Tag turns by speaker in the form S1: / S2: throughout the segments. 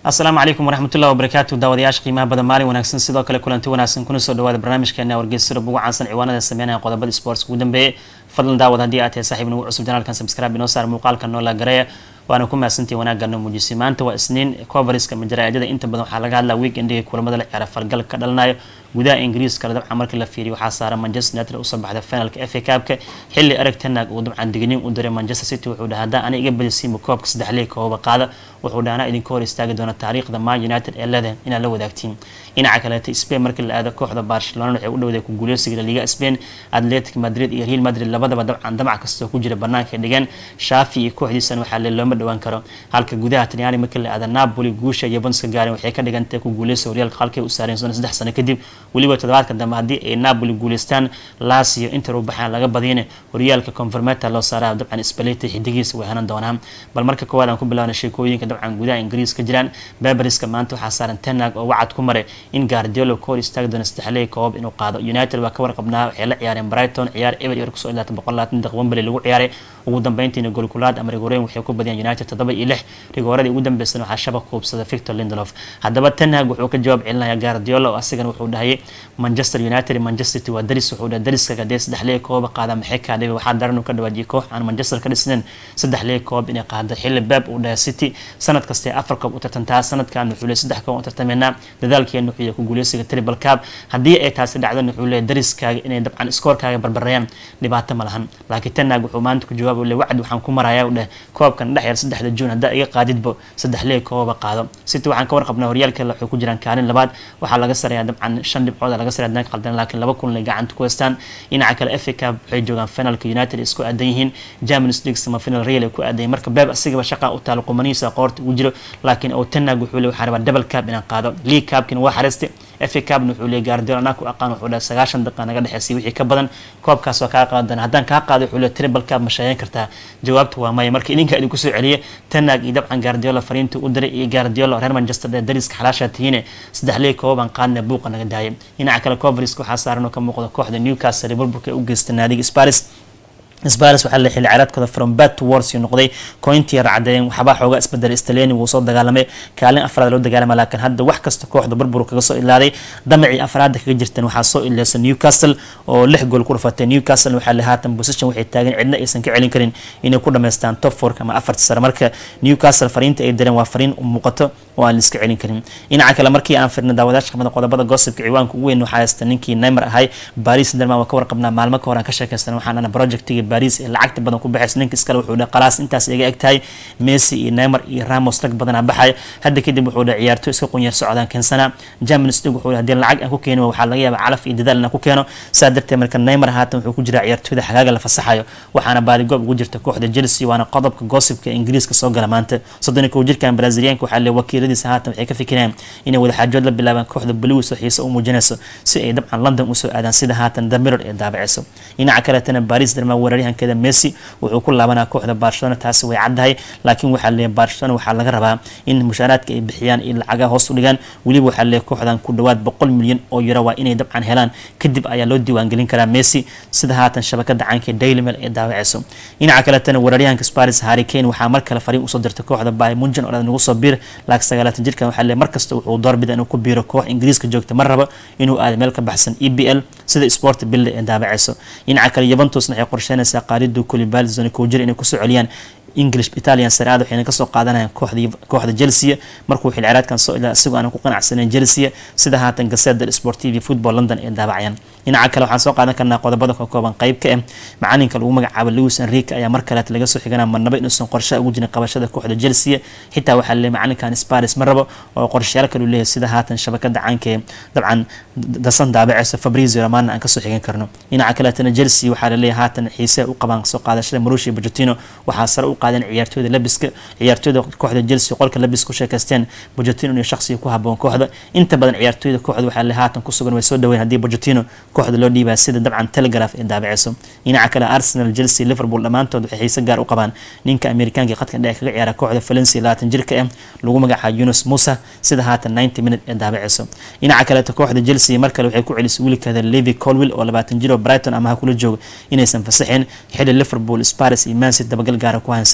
S1: asalaamu calaykum waraxmatullahi wabarakaatu daawadayaasha qiimaha badan maalin wanaagsan sidoo kale kulanti wanaagsan kuna soo dhawaada barnaamijkeena wargeysyada ugu caansan ciwaanada sameynaya qodobada sports ugu dambeeyay fadlan daawad haddii aad tahay saaxiib nagu cusub janaalkan subscribe inoo saar muuqaalka noola gareeya waana ku mahadsantii wanaagga noo muujisay maanta waa isniin coveriska majaraa'idada inta badan waxaa laga hadlaa weekendiga kulamada la ciyaara falgal ka dhalanayo gudaha ingiriiska dabcan markii la fiiriyo waxaa saaran manchester united usoo baxda finalka fa cupka xilli ereg tenag uu dabcan digniin u diray manchester city wuxuu dhaha haddaan ana iga badisiimo koobka saddex liig kooba qaada wuxuu dhaha anaa idinka hor istaagi doona taariikhda man united ee leedahay inaad la wadaagtiin dhinaca kaleeta spain markii la aado kooxda barcelona waxay u dhowday ku guuleysiga liga spain atletic madrid iyo real madrid labadaba dabcan damac kastoo ku jira banaanka dhigeen shaafi iyo kooxdiisana waxaa le looma dhawaan karo halka gudaha talyaani markii la aada napoli guusha iyo bonska gaaren waxay ka dhigantahay ku guuleysiga horyaalka halkay u saareen soona saddex sano kadib weliba toddobaadka dambe haddii ay napoli guuleystaan lasio inter u baxaan laga badiyana horyaalka conformeta loo saaraa dabcan spaleti xidigiisa way hanan doonaan bal marka koowaad aan ku bilaabna sheekooyinka dabcan gudaha ingiriis ka jiraan beberiska maanta waxaa saaran tenag oo wacad ku maray in guardiolo ka hor istaagi doono saddexley koob inuu qaado united waa ka warqabnaa waxay la ciyaareen brighton ciyaar eber eber kusoo ilaatan boqol labaatan daqiiq wembley lagu ciyaaray ugu dambeyntiina golkulaad ama rigoreyn waxay ku badiyeen united toddoba iyo lix rigooradii ugu dambeysana waxaa shabaq kuubsada victor lindelof haddaba tenhag wuxuu ka jawaab celinaya guardiola oo asigana wuxuu dhahayay manchester united manchester city waa daris wuxuu dhahay dariska hadee saddex leeg kooba qaada maxay kaa dhibay waxaa daran uu ka dhawaajiyay koox aan manchester ka dhisnayn saddex leeg koob inay qaado xilli beb uu dhahay city sanad kastee afar koob u tartantaa sanadkan wuxuu leey saddex koob u tartameynaa dadaalkeena wuxuu ku guuleysiga triple cup haddii ay taasi dhacdana wuxuu leeyahay dariskaaga inay dabcan iskoorkaaga barbareeyaan dhibaato ma lahan laakiin tenag wuxuu maanta ku jawaab le wacdi waxaan ku marayaa dheh koobkan dhex yar saddexda juun haddaa iga qaadidbo saddex leeg kooba qaado city waxaan ka warqabnaa horyaalka waxay ku jiraan kaalin labaad waxaa laga sareeyaa dabcan shan dhibcood laga sareeya danka qaldan laakiin laba kun lay gacanta ku haystaan dhinaca kale fa cup waxay joogaan finalka united isku aadan yihiin germanis league sama final real ay ku aadan yihiin marka beeb asigaba shaqaa u taalo qumanihiisa qoorta ugu jiro laakiin oo tenag wuxuu le waxaa rabaa double cup inaan qaado league cupkina waa xariistay fa cupna wuxuu leey gaardiola anaa ku aqaan wuxuu dhahay sagaashan daqiiqa naga dhexeysay wixii ka badan koobkaas waa kaa qaadan haddaan kaa qaado wuxuu leey triple cup ma sheegan kartaa jawaabta waa maya marka idinka idinku soo celiya tenag iyo dabcan gaardiola fariinta u diray iyo gaardiola reer manchester ee dariska xalaashaa tihiine saddex leeg koobaan qaadna buuqa naga daayay dhinaca kale coveriska waxaa saaran oo ka muuqda kooxda newcastle ee burburka u geysta naadiga sparis sparis waxaa la xilli ciyaareedkooda from bad to wars noqday cointii racadeen waxbaa xoogaa isbedelay staleni wuu soo dagaalamay kaalin afraad loo dagaalamay laakiin hadda wax kasta kooxda burbur kaga soo ilaaday damacii afraadda kaga jirteen waxaa soo ileysa newcastle oo lix gool ku dhufatay newcastle waxaa la haatan position waxay taagan cidna aysan ka celin karin inay ku dhamaystaan top fourka ama afarta sare marka newcastle fariinta ay direen waa fariin muuqato oo aan la iska celin karin dhinaca kale markii aan firna daawadaasha qamada qodobada gossipka ciwaanka ugu weyn waxaa haysta ninkii neymar ahay baris derman waa ka warqabnaa maalmo ka hor aan ka sheekaystan waxaan ana projectiga baris ee lacagta badan ku baxaysa ninka iskale wuxuu dhahay qalaas intaas iga eg tahay messi iyo neymar iyo ramos rag badanaa baxaya hadda kadib wuxuu dhahay ciyaarto iska qunyar socdaan keensana germanis league wuxuu dhahay haddii lacag aan ku keeno waxaa laga yaabaa calaf iyo dadaal inaan ku keeno saa darteed marka neymar haatan wuxuu ku jiraa ciyaartooyda xagaaga la fasaxayo waxaana baaligoob ugu jirta kooxda chelsea waana qodobka gossipka ingiriiska soo gala maanta soddon kow jirkan braziliyaanka waxaa le wakiiladiisa haatan waxay ka fikireen inay wadaxaajood la bilaabaan kooxda blues oo xiise u muujinayso si ay dabcan london usoo aadaan sida haatan the mirror ee daabaceyso dhinaca kaleetana baris derma weeraryahankeeda messi wuxuu ku laabanaa kooxda barcelona taasi way caddahay laakiin waxaa leeyahay barcelona waxaa laga rabaa in mushaaraadka ay bixiyaan iyo lacagaha hoos u dhigaan weliba waxaa leeyahay kooxdan ku dhawaad boqol milyan oo euro waa inay dabcan helaan kadib ayaa loo diiwaangelin karaa messi sida haatan shabakada caanka daily mail ee daawaceyso dhinaca kaletana weeraryahanka sparis harry kane waxaa mar kale fariin usoo dirtay kooxda bay munjan oo nagu soo biir laakiin sagaalaatan jirkan waxaa leeyahay markasta wuxuu doorbida inuu ku biiro koox ingiriiska joogta mar raba inuu aado meel ka baxsan e b l sida sport bille ee daabaceyso dhinaca kale yuventusna waxay qorsheynaysaa qaalidu kulibali zoni kowjir inay kusoo celiyaan english italian saraad waxayna kasoo qaadanayaan kooxda chelsea markuu xil ciraadkan soo ilaa isagoo aanan ku qanacsanayn chelsea sida haatan gaseda sportiv football london ee daabacayaan dhinaca kale waxaan soo qaadan karnaa qodobada ka kooban qayb ka ah macalinka lagu magacaabo lewis enrique ayaa mar kaleet laga soo xiganaa marnaba inuusan qorshe ugu jirin qabashada kooxda chelsea xitaa waxaa leeyahay macalinkan sparis ma rabo oo qorshayaal kale u leeyahay sida haatan shabakada caanka ee dabcan dasan daabaceysa fabrizio romana aan kasoo xigan karno dhinaca kaleetana chelsea waxaa laleeyahay haatan xiise u qabaan soo qaadashada marushi bojotino waxaa sare u qaadeen ciyaartooyda labiska ciyaartooyda kooxda chelsea qolka labis ku sheekaysteen bojotino inuu shaqsiga ku haboon kooxda inta badan ciyaartooyda kooxda waxaa le haatan ku sugan way soo dhaweyn haddii bojotino kooxda loo dhiibaa sida dabcan telegraph ee daabaceyso dhinaca kale arsenal chelsea liverpool dhammaantood waxay xiise gaar u qabaan ninka amerikaanka qadka dhexe kaga ciyaara kooxda valencia labaatan jirka ah lagu magacaabo yunus musa sida haatan ninety minute ee daabaceyso dhinaca kaleeto kooxda chelsea mar kale waxay ku celisay wiilkeeda levi colwill oo labaatan jiro brighton amaha kula jooga inaysan fasaxeen xili liverpool sparis iyo mansit dabagal gaara ku hayan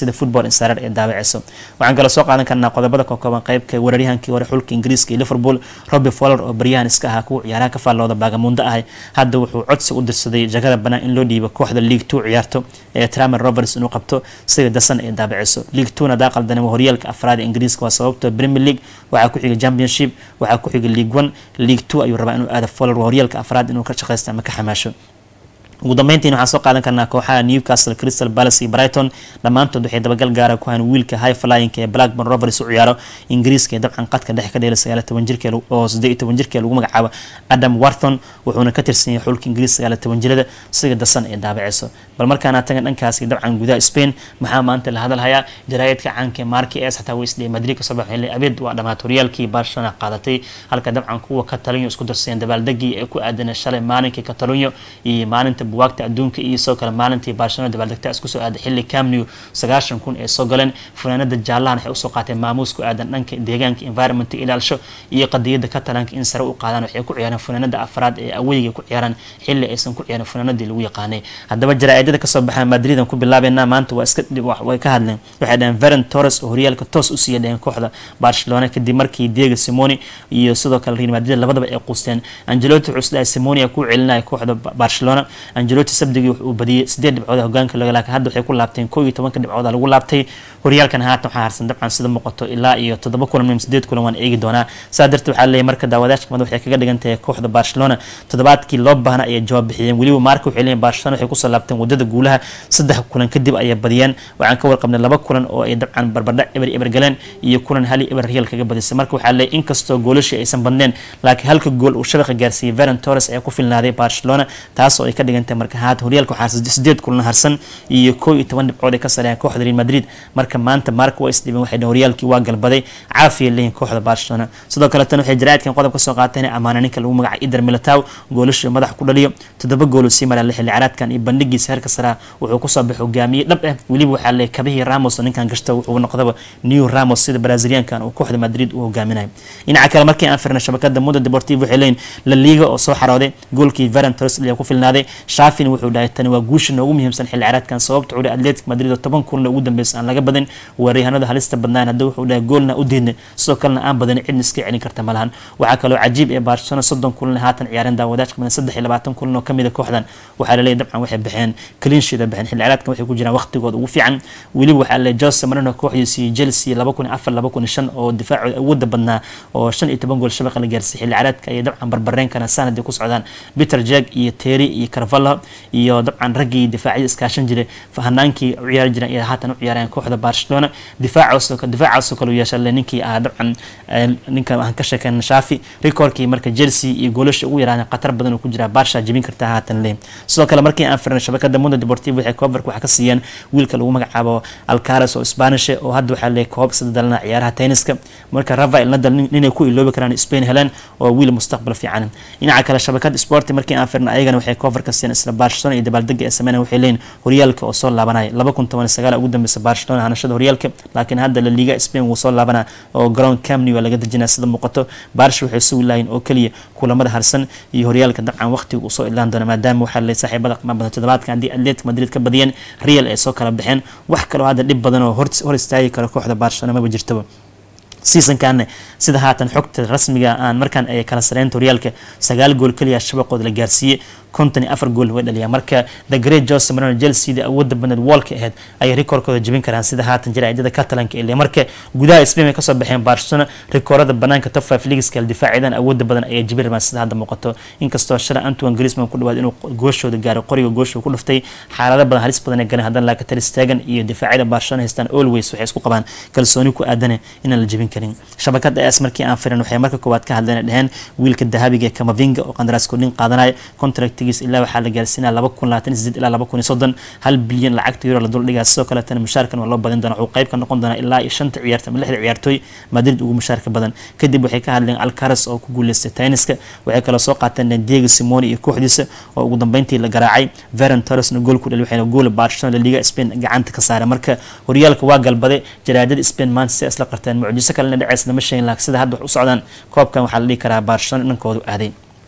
S1: sida football insider ee daabaceyso waxaan kaloo soo qaadan karnaa qodobada ka kooban qeybka weeraryahankii hore xulka ingiriiska iyo liverpool robbie fowler oo baryahan iska ahaa kuwa ciyaaraha ka faallooda baagamundo ahay hadda wuxuu codsi u dirsaday jagada banaan in loo dhiibo kooxda league two ciyaarto ee tramer roberts inuu qabto sida dasan ee daabaceyso league two hadaa qaldanama horyaalka afraad ee ingiriiska waa sababto premier league waxaa ku xiga championship waxaa ku xiga league one league two ayuu rabaa inuu aado fowler horyaalka afraad inuu ka shaqeysto ama ka xamaasho ugu dambeyntiin waxaan soo qaadan karnaa kooxaha newcastle crystal palace iyo brighton dhammaantood waxay dabagal gaara ku hayn wiilka high flying ee blackburn rovers u ciyaaro ingiriiska ee dabcan qadka dhexe ka dheela sagaal toban jirka oo siddeed iyo toban jirka lagu magacaabo adam warthon wuxuuna ka tirsan yahay xulka ingiriis sagaal toban jirada siga dasan ee daabaceyso bal markaana tagan dhankaasi dabcan gudaha spain maxaa maanta la hadalhayaa jaraayadka caanka marki es xataa weysdee madrid kasoo baxay abeed waa dhamaat horyaalkii barcelona qaadatay halka dabcan kuwa catalunya isku darseen dabaaldegii ee ku aadanay shalay maalinkii catalunya iyo maalinta buwaagta adduunka iyo sidoo kale maalintii barcelona dabaaldegta isku soo aaday xilli camnew sagaashan kun ee soo galeen funaanada jaallahan waxay usoo qaateen maamuus ku aadan dhanka deegaanka environment ilaalsho iyo qadiyada catalanka in sare u qaadaan waxay ku ciyaareen funaanada afraad ee aweyga ku ciyaaraan xilli aysan ku ciyaarin funaanadii lagu yaqaanay haddaba jaraa'idada kasoo baxaa madridan ku bilaabeynaa maanta waa iska way ka hadleen waxay dhaheen veron torres oo horyaalka toos u siiya dhaheen kooxda barcelona kadib markii diego simoni iyo sidoo kale real madrid labadaba ay quusteen angelotti wuxuu isdhahay simoni ku celinaya kooxda barcelona angelotti sabdigii wuxuu badiyey sideed dhibcood hogaanka laga laakiin hadda waxay ku laabteen koo iyo tobanka dhibcood lagu laabtay horyaalkan haatan waxaa harsan dabcan sida muuqato ilaa iyo toddoba kulan min sideed kulan waan eegi doonaa saa darteed waxaa leeyahay marka daawadaashka mada waxay kaga dhigan tahay kooxda barcelona toddobaadkii loo baahna ayay jawaab bixiyeen weliba maarka waxay leeyihin barcelona waxay kusoo laabteen wadada guulaha saddex kulan kadib ayay badiyeen waxaan ka warqabnay laba kulan oo ay dabcan barbardhac eber eber galeen iyo kulan hali eber real kaga badisay marka waxaa leeyahay inkastoo goolashii aysan badneen laakiin halka gool uu shabaqa gaarsiiyey veron torres ayaa ku filnaaday barcelona taasoo ay ka dhigan tahay marka haatan horyaalka waxaa sideed kulan harsan iyo koo iyo toban dhibcood ay ka sareeyaan kooxda real madrid marka maanta marka waa isdhibeen waxay dhaheen horyaalkii waa galbaday caafiya leeyihin kooxda barcelona sidoo kale tan waxay jaraa'idkan qodob ka soo qaateen amaana ninka lagu magaca ider militow goolasha madax ku dhaliyo toddoba gool sii maraa xilli caraadkan iyo bandhigiisa heerka saraa wuxuu kusoo baxay hogaamiye dhab ah weliba waxaa leeyahay kabihii ramos oo ninkan gashta wuxuu noqdaba new ramos sida braziliankan uu kooxda madrid u hogaaminayo dhinaca kale markii aan firnay shabakada mundo deportivo waxay leeyihin la liga oo soo xarooday goolkii veron torres ayaa ku filnaaday shaafin wuxuu dhahay tani waa guusha noogu muhiimsan xilli caraadkan sababta curi atletic madrid oo toban kulan ugu dambeysa aan laga badin weeraryahanada halista badnaan hadda wuxuu dhahay goolna u diidnay sidoo kalena aan badan cidna iska celin karta malahan waxaa kaloo cajiib ee barcelona soddon kulan haatan ciyaareen daawadaashka badan saddex iyo labaatan kulan oo kamid a kooxdan waxaa laleeyahy dabcan waxay baxeen cleansheeda baxeen xilli caraadkan waxay ku jiraan waqtigooda ugu fiican weliba waxaa laleeyahy jose marino kooxdiisii chelsea laba kun iyo afar laba kun iyo shan oo difaacooda awooda badnaa oo shan iyo toban gool shabaqa la gaarsiiyey xilli caraadka ayay dabcan barbareen karaan sanadii ku socdaan peter jag iyo terry iyo carvalho iyo dabcan raggii difaacyada iskaashan jiray hanaankii u ciyaari jireen iyo haatan u ciyaareen kooxda barcelona difaacaasoo difaacaasoo kale u yeesha ninkii ah dabcan ninka waxaan ka sheekeen shaafi recordkii marka chelsea iyo goolasha ugu yaraadeen khatar badan oo ku jira barsha jebin kartaa haatan le sidoo kale markii aan firnay shabakada mundo deportivo waxay coverka waxaa ka siiyeen wiilka lagu magacaabo alcaras oo spanish oo hadda waxaa leeyahay koob sida dalana ciyaaraha tenniska marka rafael nadal ninay ku iloobi karaan spain heleen oo wiil mustaqbal fiican dhinaca kale shabakada sport markii aan firnay ayagana waxay coverka siiyeen isla barcelona iyo dabaaldega ee sameynaya waxay leeyihin horyaalka oo soo laabanaya laba kun toban sagaal ugu dambeysa barcelona hanashada horyaalka laakiin hadda la liga spain wuu soo laabanaa oo garoon camney waa laga dejinaa sida muuqato barsha waxay sugi lahayn oo keliya kulamada harsan iyo horyaalka dabcan waqtiga uu soo ilaan doona maadaama waxaa leeyahay saaxiibada qiimaha badan toddobaadkan haddii atletic madrid ka badiyeen real ay soo kala baxeen wax kaloo hadda dhib badan oo hor istaagi karo kooxda barcelona maba jirtaba seasonkaana sida haatan xogta rasmiga aan markaan ay kala sareynta horyaalka sagaal gool keliya shabaqooda la gaarsiiyey konton iyo afar gool way dhaliyaan marka the great jose marino chelsea awoodda badneed wallka ahayd ayay rikoorkooda jebin karaan sida haatan jaraa'idada catalanka ile marka gudaha spain ay kasoo baxeen barcelona rikoorada banaanka top five leagueska difaaciyadan awoodda badan ayay jebin rabaan sida hadda muuqato inkastoo shalay antoine griezmann ku dhawaad inuu gooshooda gaaray qoriga goosha ku dhuftay xaalado badan halis badan ay galeen haddana laakiin ter stegen iyo difaacyada barcelona haystaan always waxay isku qabaan kalsooni ku aadane inaan la jebin karin shabakada es markii aan firin waxay marka koowaad ka hadleen dheheen wiilka dahabiga ee kamavinga oo qandaraas kordhin qaadanaya contractigiis ilaa waxaa la gaarsiinaya laba kun labaatan sideed ilaa laba kun iyo soddon hal bilyan lacagta euro la duldhigaa sidoo kaletana mushaarkan waa loo badin doona wuxuu qayb ka noqon doonaa ilaa iyo shanta ciyaarta ama lixda ciyaartooy madrid ugu mushaarka badan kadib waxay ka hadleen alcaras oo ku guuleystay tenniska waxay kaloo soo qaateen diego simoni iyo kooxdiisa oo ugu dambeyntii la garaacay veron torresna gool ku dhali waxayna gool barcelona la liga spain gacanta ka saaray marka horyaalka waa galbaday jaraadada spain maanta si isla qarteen mucjiso kalena dhaceys lama sheegin laakiin sida hadda wax u socdaan koobkan waxaa la dhihi karaa barcelona dhankoodu aaday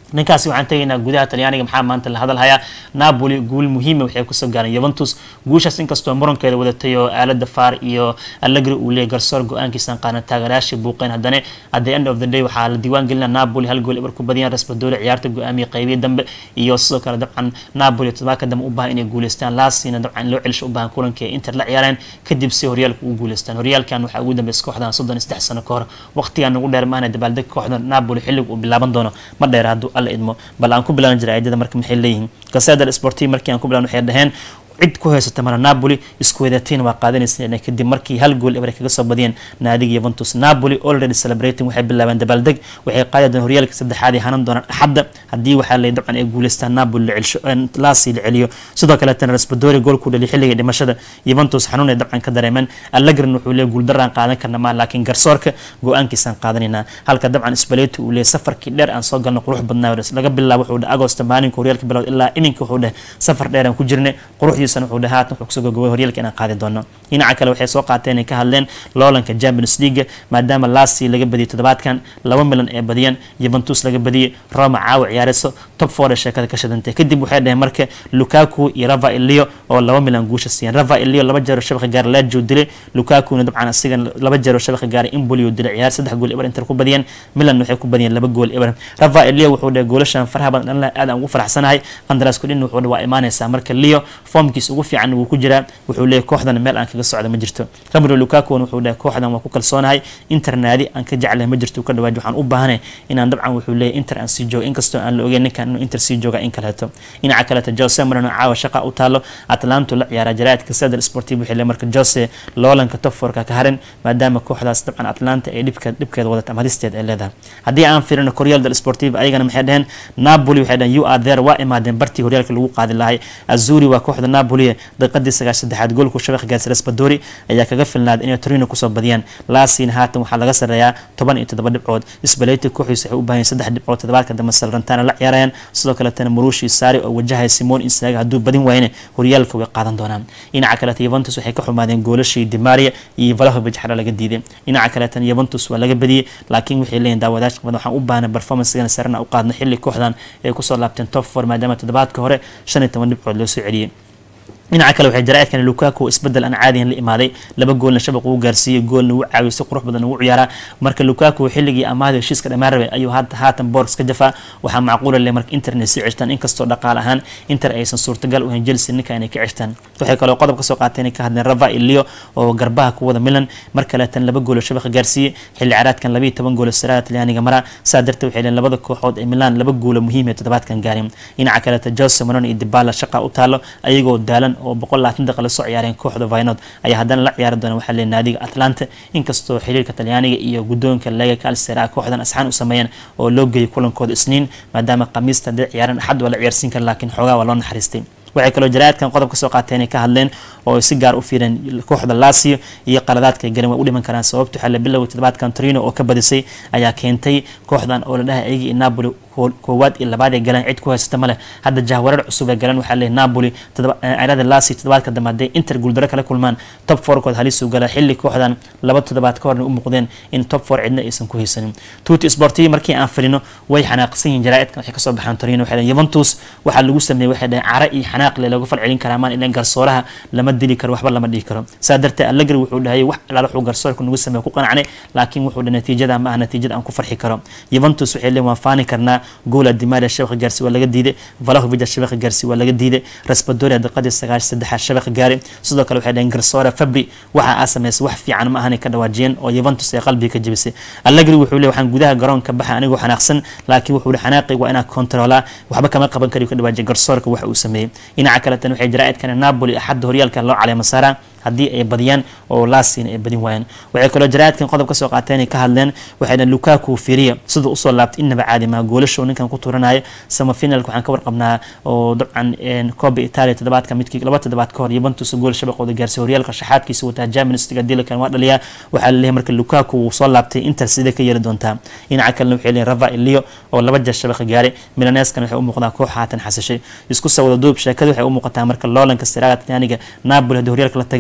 S1: ninkaasi waxaan tegaynaa gudaha talyaaniga maxaa maanta la hadalhayaa napoli guul muhiima waxay kusoo gaareen yuventus guushaas inkastoo murankeeda wadatay oo aalada far iyo allegri uu leeyay garsoor go-aankiisan qaadan taageerayaashii buuqeen haddana at the end of the day waxaa la diiwaan gelina napoli hal gool ibar ku badiyaan raspadori ciyaarta go-aamiya qeybiya dambe iyo sidoo kale dabcan napoli todobaadka dambe u baahan inay guuleystaan laasina dabcan loo celisho u baahan kulanka ee inter la ciyaareen kadib si horyaalka u guuleystaan horyaalkan waxaa ugu dambeysay kooxdan soddon iyo saddex sano ka hor waqtigan ugu dheer maahna dabaaldeg kooxda napoli xilliga uu bilaaban doono ma dheer hadduu alla idmo bal aan ku bilaaban jiray aydada marka maxay leeyihiin gaseeda sportiv markii aan ku bilaban waxay dhaheen cid ku haysata mara napoli isku wadatiin waa qaadanaysa kadib markii hal gool ebre kaga soo badiyeen naadiga yuventus napoli already celebrating waxay bilaabeen dabaaldeg waxay qaadi doon horyaalka saddexaad ay hanan doonaan axadda haddii waxaa lay dabcan ay guuleystaan napoli la celsho laasi la celiyo sidoo kaleetana raspadori gool ku dhaliy xilliga dhimashada yuventus xanuun ay dabcan ka dareemeen allegrin wuxuu leeyahy guuldaraan qaadan karna maa laakiin garsoorka go-aankiisaan qaadanaynaa halka dabcan spaleti uu leeyahy safarkii dheer aan soo galno qurux badnaa laga bilaabo wuxuu dheh agosto maalinka horyaalka bilowd ilaa iminka wuxuu dheh safar dheer aan ku jirnay quruxdii wuxuu dhahaa haatan wuxuu kusoo gogobay horyaalka inaan qaadi doono dhinaca kale waxay soo qaateen inay ka hadleen loolanka champions league maadaama lasi laga badiyay toddobaadkan laba milan ee badiyeen yuventus laga badiyay roma caawa ciyaareyso top four ee sheekada ka shadantay kadib waxay dhaheen marka lukaku iyo rava ilio oo laba milan guusha siiyeen rava ilio laba jeero shabaqa gaaray lajio dilay lukakuna dabcan asiga laba jeero shabaqa gaaray imbolio dilay ciyaar saddex gool eber inter ku badiyeen milan waxay ku badiyeen laba gool eber rava ilio wuxuu dhahay goolashan faraha badan dhanla aad aan ugu faraxsanahay qandaraasko dhin wuxuu dhahay waa imaanaysaa marka leo formkiis ugu fiican wuu ku jiraa wuxuu leeyahy kooxdan meel aan kaga socda ma jirto rabro lukakuna wuxuu dhahay kooxdan waa ku kalsoonahay inter naadi aan ka jeclahay ma jirto ka dhawaaj waxaan u baahanay inaan dabcan wuxuu leeyahy inter aan sii joogo inkastoo aan la ogeyn ninkan inuu inter sii jooga in kaleeto dhinaca kaleeto jose marino caawa shaqa u taalo atlanto la ciyaara jaraadka sadar sportiv wuxuu leeyahy marka jose loolanka top forka ka harin maadaama kooxdaas dabcan atlanta ay dhibka dhibkeeda wadata ama hadisteed ay leedahay haddii aan fiirino koryal del sportiv ayagana maxay dhaheen napoli waxay dhaheen you are there waa imaadeen bartii horyaalka lagu qaadi lahay azuri waa kooxda napoli daqiiqadii sagaashan saddexaad goolku shabaq gaarsi raspadori ayaa kaga filnaaday inay torino kusoo badiyaan laasina haatan waxaa laga sareeyaa toban iyo toddoba dhibcood isbaleti kooxiisa waxay u baahan saddex dhibcood toddobaadka dambe salrantana la ciyaarayaan sidoo kaletana murushi saari oo wajahaya simon insaga hadduu badin waayne horyaalka way qaadan doonaan dhinaca kaleta yuventus waxay ka xumaadeen goolashii dimaria iyo valahovic xara laga diiday dhinaca kaletana yuventus waa laga badiyey laakiin waxay leeyihin daawadaashka badan waxaan u baahnay performancegana sarena u qaadna xilli kooxdan ay kusoo laabteen top four maadaama toddobaadka hore shan iyo toban dhibcood loo soo celiyey dhinaca kale waxay jaraa'idkan lukaku isbedel aan caadiyan la imaaday laba goolna shabaq uu gaarsiiyey goolna uu caawiyo si qurux badan ugu ciyaaraa marka lukaku xilligii amaahda heshiiska dhammaan rabay ayuu haatan boorks ka jafaa waxaa macquula leh marka inter inay sii ceshtaan inkastoo dhaqaale ahaan inter aysan suurtagal u hayn chelsea ninka inay ka ceshtaan waxay kaloo qodob ka soo qaateen inay ka hadleen rava ilio oo garbaha ku wada milan mar kaleetan laba goolo shabaqa gaarsiiyey xilli caraadkan labayo toban goolo saraada talyaaniga mara saa darteed waxay leen labada kooxood ee milan laba goolo muhiim ee toddobaadkan gaarin dhinaca kaleeta jose maron iyo dibala shaqa u taalo ayagoo daalan oo boqol labaatan daqiiqa la soo ciyaareen kooxda vinod ayaa haddana la ciyaari doona waxaa leeyahay naadiga atlanta inkastoo xiriirka talyaaniga iyo guddoonka lega calcera kooxdan asxaan u sameeyeen oo loo geeyay kulankooda isniin maadaama khamiista hadday ciyaareen axad waa la ciyaarsiin kara laakiin xoogaa waa loo naxariistay waxay kaloo jaraa'idkan qodob ka soo qaateen ay ka hadleen oo ay si gaar u fiireen kooxda lasio iyo qaladaadka ay galeen waa u dhiman karaan sababta waxaa la biloway toddobaadkan torino oo ka badisay ayaa keentay kooxdan oo la dhahay ayagii napoli koowaad iyo labaad ay galeen cid ku haysata male hadda jahwarar cusub ay galeen waxaa leeyahay napoli cirada lasi toddobaadka dambe hadday inter guuldaro kala kulmaan top fourkood halis uu gala xilli kooxdan laba toddobaad ka horna u muuqdeen in top four cidna aysan ku haysanin tuuti sportivi markii aan filino way xanaaqsan yihiin jaraa'idkan waxay kasoo baxaan torino waxay leeyihin juventus waxaa lagu sameeyey waxay dhaheen cara iyo xanaaq le lagu falcelin karaa maan ilan garsooraha lama dili karo waxba lama dhihi karo saa darteed allegri wuxuu dhahayay wax alaal wuxuu garsoorka nagu sameeye ku qanacnay laakiin wuxuu dhahay natiijada ma ah natiijada aan ku farxi karo juventus waxay leeyihin waan faani karnaa goola dimaria shabaqa gaarsi waa laga diiday valahovic shabaqa gaarsi waa laga diiday raspadori daqiiqadii sagaash saddexaad shabaqa gaari sidoo kale waxay dhaheen garsoore fabri waxa aa sameysay wax fiican ma ahanay ka dhawaajiyeen oo juventus ay qalbiga ka jebisay allegri wuxuu leeyahy waxaan gudaha garoonka baxa anigoo xanaaqsan laakiin wuxuu leeyahy xanaaqayga waa inaa kontroolaa waxba kama qaban kariyo ka dhawaajiyay garsoorka waxa uu sameeyey dhinaca kaletan waxay jaraa'idkan napoli axadda horyaalka loo caleema saaraa haddii ay badiyaan oo laasina ay badin waayaan waxay kaloo jaraa'idkan qodob ka soo qaateen ay ka hadleen waxay dhaheen lukaku firiya siduu usoo laabtay innaba caadi maa goolashow ninkan ku turanaya samafinalka waxaan ka warqabnaa oo dabcan coba italia toddobaadka midkii laba toddobaad ka hor yuventus gool shabaqooda gaarsay horyaalka shaxaadkiisa wataa germanis dilakan waa dhaliyaa waxaa laleeyahay marka lukaku wuu soo laabtay inter sidee ka yeeri doontaa dhinaca kalena waxay leeyihin rava ilio oo laba jeer shabaqa gaaray milaneskan waxay u muuqdaa koox haatan xasashay isku sawada duub sheekada waxay u muuqataa marka loolanka siraada talyaaniga napoli haddii horyaalka la tageen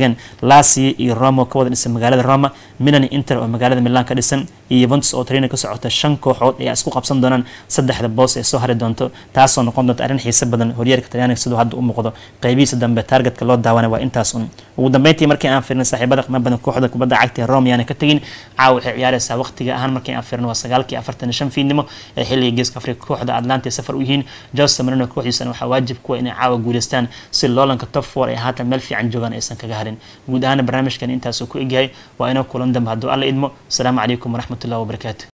S1: sheegeen lasia iyo roma ka wada dhisan magaalada roma milan inter oo magaalada milan ka dhisan iyo yuventus oo trina ka socota shan kooxood ayaa isku qabsan doonaan saddexda boos ee soo hari doonto taasoo noqon doonta arrin xiise badan horyaalka talyaaniga siduu hadda u muuqdo qeybihiisa dambe taargetka loo daawanay waa intaas un ugu dambeyntii markii aan fiirnay saaxiibada qiimo badan kooxda kubadda cagta ee rome yaana ka tegin caawa waxay ciyaareysaa waqtiga ahaan markii aan fiirnay waa sagaalkii afartan shan fiidnimo ee xilliga geeska afrika kooxda atlanta ee safar u yihiin jose marino kooxdiisana waxaa waajib kuwa inay caawa guuleystaan si loolanka top four ee haatan meel fiican joogaan aysan kaga harin guud ahaan barnaamijkan intaasuu ku egyahay waa inoo kulan dambe hadduu alla idmo asalaamu calaykum waraxmatullahi wabarakaatu